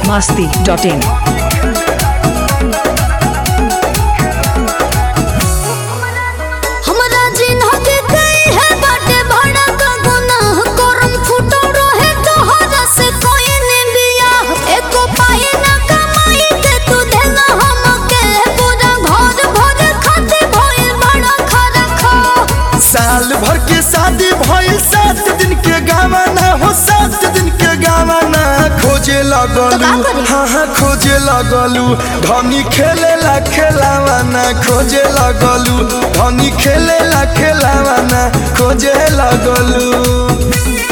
masti.in. हमरा जिन्हके कई है बाटे बड़ा का गुनाह करम फुटो रहे तोहरा से कोई ने बियाह एको पाई ना कमाई के तू देना हमके पूरा घर भर खाते भइल बड़ा खरखो साल भर के शादी भइल सात दिन के गावाना हो सात दिन के गावाना खोजे लगलू तो का करी? हाँ हाँ खोजे लगलू धनी खेले ला खेलावाना खोजे लगलू धनी खेले ला खेलावाना खोजे लगलू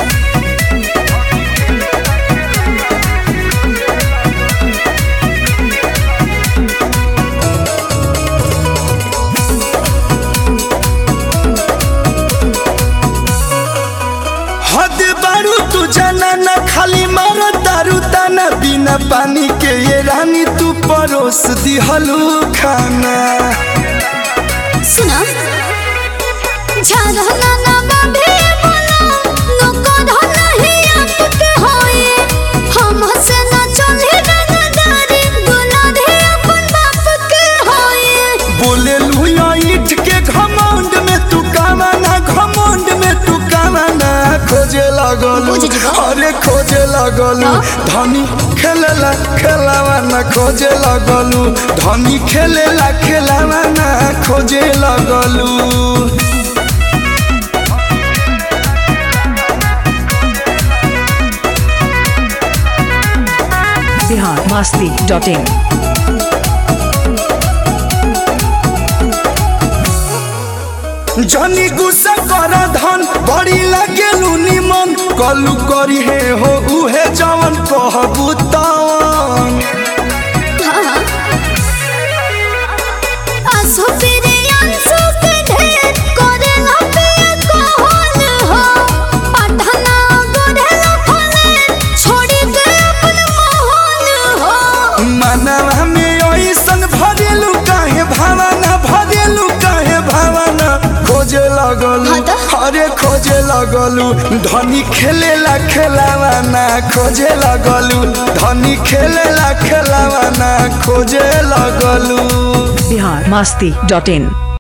हद बारू तू जाना ना खाली मारो दारू ताना बिना पानी के ये रानी तू परोस दिहलू खाना सुना झरना ना बाबे बोला नको धना ही आपके होए हम से ना चले रंगदारी गुना दे अपन बाप के होए बोले लुया ईट के घमंड में तू कामाना घमंड में तू कामाना खोजे लगलू बुझ जिगो। अरे खोजे लगलू धनी खेलेला खेलावाना खोजे लगलू धनी खेलेला खेलावाना खोजे लगलू Bihar masti.in. जनी गुस्सा कर धन बड़ी लगेलू निमन कलू करी हे हो उहे जवन कहबू तवन आंसू तेरे आंसू के ढेर करे ना पे कौन हो पढ़ना गोढ़ला फले छोड़ी के अपन मोहन हो मनवा में ऐसन भरेलू काहे भावना भरेलू काहे भावना खोजे लगलू हाँ तो? अरे खोजे लगलू धनी खेलेला खेलावाना खोजे लगलू धनी खेलेला खेलावाना खोजे लगलू Bihar masti.in.